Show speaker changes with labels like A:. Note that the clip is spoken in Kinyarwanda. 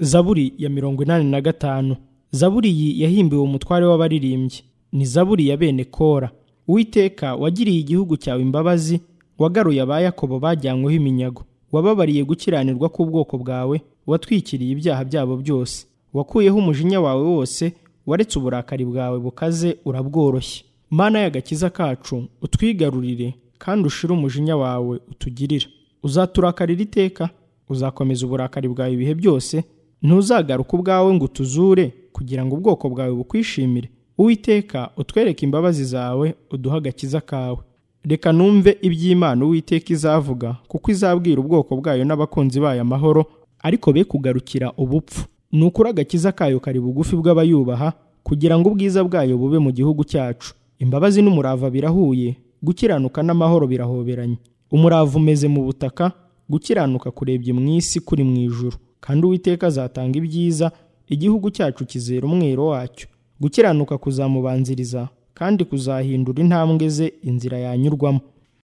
A: zaburi ya mirongo inani na gatanu zaburi iyi yahimbiwe umutware w'abaririmbyi ni zaburi ya bene kora uwiteka wagiriye igihugu cyawe imbabazi wagaruye aba yakobo bajyanyweho iminyago wababariye gukiranirwa k'ubwoko bwawe watwikiriye ibyaha byabo byose wakuyeho umujinya wawe wose waretse uburakari bwawe bukaze urabworoshye mana y'agakiza kacu utwigarurire kandi ushire umujinya wawe utugirire uzaturakarira iteka uzakomeza uburakari bwawe ibihe byose ntuzagaruka ubwawe ngo utuzure kugira ngo ubwoko bwawe bukwishimire uwiteka utwereke imbabazi zawe uduhe agakiza kawe reka numve iby'imana uwiteka izavuga kuko izabwira ubwoko bwayo n'abakunzi bayo amahoro ariko be kugarukira ubupfu ni ukuri agakiza kayo kari bugufi bw'abayubaha kugira ngo ubwiza bwayo bube mu gihugu cyacu imbabazi n'umurava birahuye gukiranuka n'amahoro birahoberanye umurava umeze mu butaka gukiranuka kurebye mu isi kuri mu ijuru kandi uwiteka azatanga ibyiza igihugu cyacu kizera umwero wacyo gukiranuka kuzamubanziriza kandi kuzahindura intambwe ze inzira yanyurwamo